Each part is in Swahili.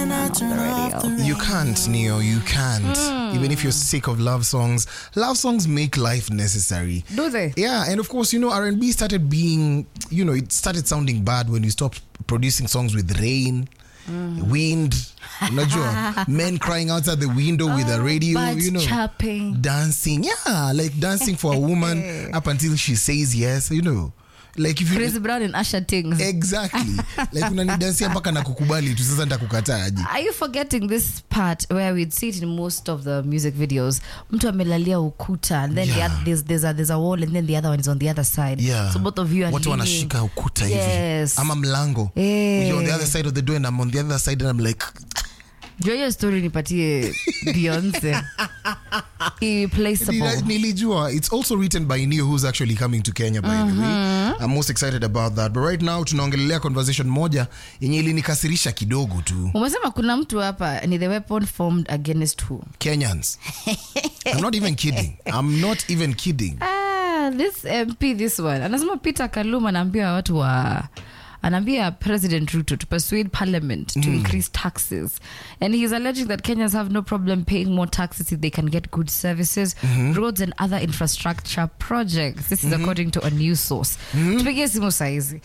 Can I turn off the radio? You can't, Neo. You can't. Even if you're sick of love songs, love songs make life necessary. Do they? Yeah, and of course, you know, R&B started being, you know, it started sounding bad when you stopped producing songs with rain, wind, unajua, men crying outside the window with a radio, Birds you know, chirping. dancing. Yeah, like dancing for a woman up until she says yes, you know. Like if you Chris Brown and Usher things. exactly like unanidansia mpaka nakukubali tu sasa nitakukataa aje Are you forgetting this part where we'd see it in most of the music videos? Mtu amelalia ukuta and then the Yeah. oth- there's, there's, a, there's a wall and then the other one is on the other side. yeah. So both of you are watu leaning. wanashika ukuta hivi Yes. ama mlango Eh. You're on the other side of the door and I'm on the other side and I'm like Jua hiyo story nipatie Beyonce. Irreplaceable. Nila- nilijua it's also written by Neo who's actually coming to Kenya by the way I'm most excited about that but right now tunaongelelea conversation moja yenye ilinikasirisha kidogo tu Umesema kuna mtu hapa ni the weapon formed against who? Kenyans I'm not even kidding I'm not even kidding Ah, this MP this one. Anasema Peter Kaluma anaambia watu wa anaambia President Ruto to persuade parliament to increase taxes. And he's alleging that Kenyans have no problem paying more taxes if they can get good services, roads and other infrastructure projects. This is according to a news source. Tupigie simu saizi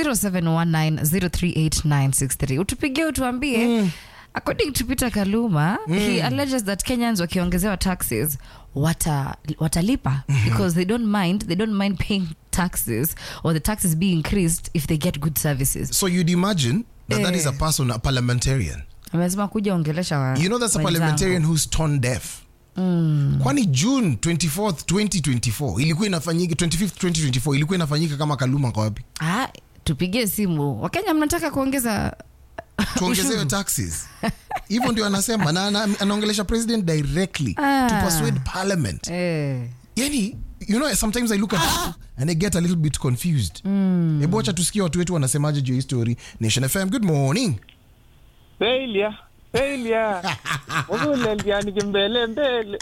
0719038963. Utupigie utuambie According to Peter Kaluma, he alleges that Kenyans wakiongezewa taxes wata, watalipa because they don't mind they don't mind paying taxes or the taxes be increased if they get good services. so you'd imagine that that Eh. is a person a parliamentarian Amesema kuja ongelesha wa, you know that's a wenzangu. parliamentarian who's tone deaf kwani june 24th 2024 ilikuwa inafanyika 25th 2024 ilikuwa inafanyika kama kaluma kwa wapi Ah, tupigie simu. Wakenya mnataka kuongeza tuongezewe Ushuru. taxes hivyo ndio anasema na ana- anaongelesha president directly Ah. to persuade parliament eh. yani you know sometimes i look at and i get a little bit confused hebu wacha tusikie watu wetu wanasemaje juu ya hii story nation fm good morning Failure. Failure. Ukulelia nikimbele mbele.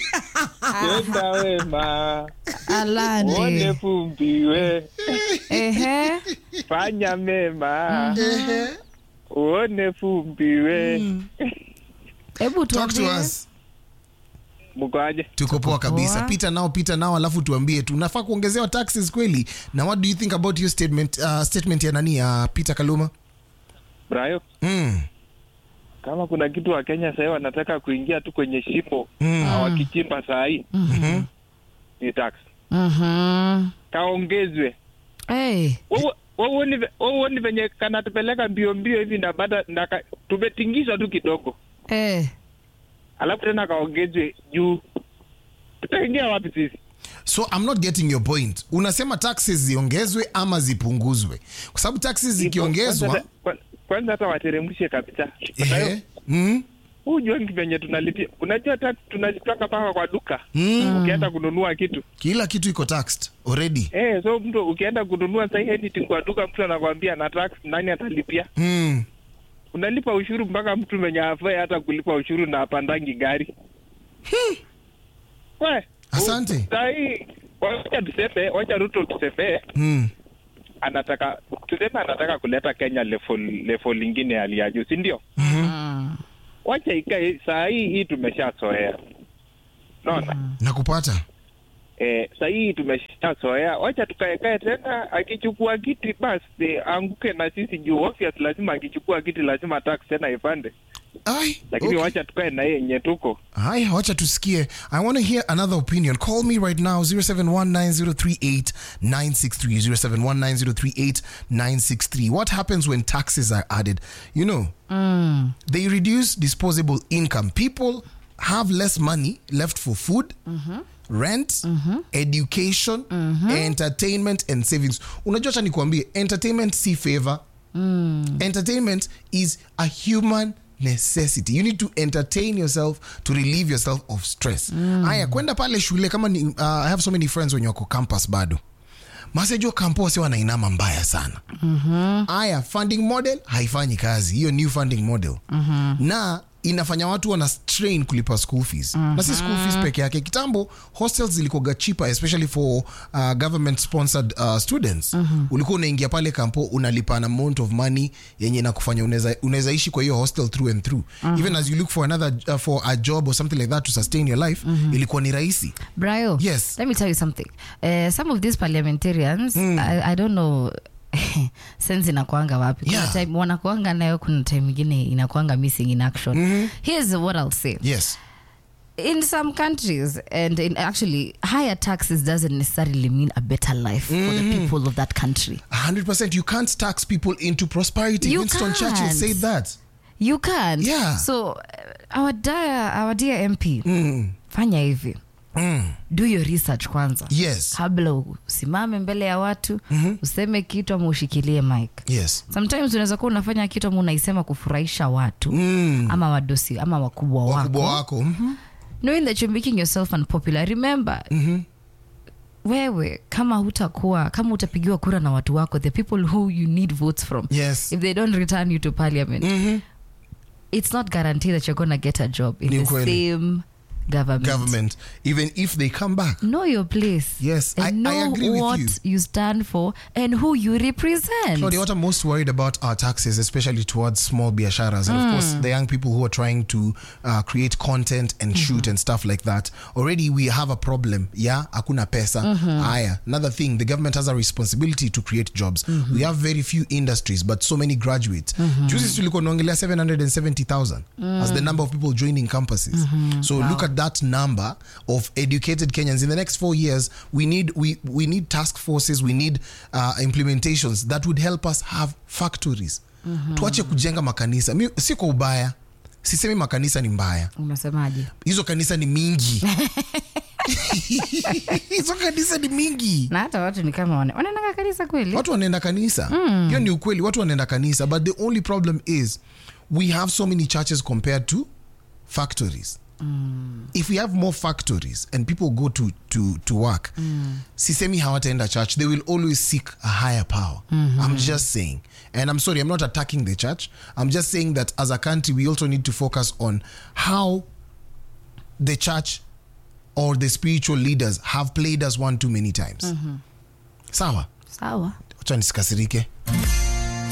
Tenda wema. Uone Alande. fumbi we. Ehe. Fanya mema. Uone fumbi we. Hebu talk to tuambie. us Mkoaje? tuko poa kabisa poa. pita nao pita nao alafu tuambie tunafaa kuongezewa taxes kweli na what do you think about your statement uh, statement ya nani ya peter kaluma Brayo. mm. Kama kuna kitu wa Kenya sasa wanataka kuingia tu kwenye shimo Mm. na wakichimba saa hii ni tax. Mhm. Kaongezwe. Eh. Wewe wewe uoni ve- wewe uoni venye kanatupeleka mbio mbio hivi na baada na ka- tumetingizwa tu kidogo. Eh. alafu tena kaongezwe juu tutaingia wapi sisi so i'm not getting your point unasema taxes ziongezwe ama zipunguzwe kwa sababu taxes zikiongezwa Kwanza- kwa- kwanza hata wateremshe kabisa Kwa sababu, ehe, mm, huu juangi venye tunalipia unajua tax tunazitoka mpaka kwa duka mm, ukienda kununua kitu kila kitu iko taxed already eh so mtu ukienda kununua sahi anything kwa duka mtu anakwambia na tax nani atalipia mm. unalipa ushuru mpaka mtu mwenye afai hata kulipa ushuru na apandangi gari we Asante. sahii wacha tuseme wacha ruto tuseme Mm. anataka tuseme anataka kuleta kenya level level ingine ya hali ya juu si ndio Mm. wacha ikae saa hii hii tumeshazoea naona nakupata eh, saa hii tumeshazoea wacha tukaekae tena akichukua kiti basi anguke na sisi juu obvious lazima akichukua kiti lazima tax tena ipande Ai, lakini okay. wacha tukae na yeye yenye tuko haya wacha tusikie i want to hear another opinion call me right now 0719038963 0719038963 what happens when taxes are added you know they reduce disposable income people have less money left for food rent education entertainment and savings unajua cha nikuambie entertainment si favor entertainment is a human necessity you need to entertain yourself to relieve yourself of stress haya kwenda pale shule kama ni, uh, i have so many friends wenye wako campus bado masejo kampo wasi wanainama mbaya sana haya funding model haifanyi kazi hiyo new funding model na inafanya watu wana strain kulipa school fees na si school fees peke yake kitambo hostels zilikoga cheaper especially for uh, government sponsored uh, students ulikuwa unaingia pale kampo unalipa an amount of money yenye inakufanya unaweza unaweza ishi kwa hiyo hostel through and through even as you look for another uh, for a job or something like that to sustain your life ilikuwa ni rahisi Brayo, Yes. let me tell you something. Uh, some of these parliamentarians, I, I don't know sense inakwanga wapi kuna Yeah. time wanakuanga nayo kuna time ingine inakwanga missing in action here's what i'll say yes in some countries and in actually higher taxes doesn't necessarily mean a better life for the people of that country 100% you can't tax people into prosperity You winston churchill can't. said that you can't Yeah. so uh, our dear, our dear mp mm. fanya hivi Mm. do your research kwanza yes kabla usimame mbele ya watu useme kitu ama ushikilie mic yes sometimes unaweza kuwa unafanya kitu ama unaisema kufurahisha watu mm. ama wadosi ama wakubwa wako wakubwa wako Mhm. knowing that you're making yourself unpopular remember Mhm. wewe kama hutakuwa kama utapigiwa kura na watu wako the people who you need votes from yes if they don't return you to parliament Mhm. it's not guaranteed that you're gonna get a job in Ni the ukweli. same government. government even if they come back know your place Yes, and I- I know agree with what you. stand for and who you represent Claudia, what I'm most worried about are taxes, especially towards small biasharas and of course the young people who are trying to uh, create content and shoot and stuff like that. Already we have a problem. Yeah, akuna pesa. Aya. Another thing, the government has a responsibility to create jobs. We have very few industries, but so many graduates. Juzi tulikuwa tunaongelea 770,000 as the number of people joining campuses. So look at that number of educated Kenyans. In the next four years, we need we we need task forces, we need uh, implementations that would help us have factories. Tuache kujenga makanisa. Mi, si kwa ubaya. Sisemi makanisa ni mbaya. unasemaje Hizo kanisa ni mingi. Hizo kanisa ni mingi. na hata watu ni kama wana- wanaendanga kanisa kweli watu wanaenda kanisa hiyo ni ukweli watu wanaenda kanisa but the only problem is we have so many churches compared to factories if we have more factories and people go to, to, to work sisemi hawataenda church they will always seek a higher power i'm just saying and i'm sorry i'm not attacking the church i'm just saying that as a country we also need to focus on how the church or the spiritual leaders have played us one too many times sawa sawa wacha nisikasirike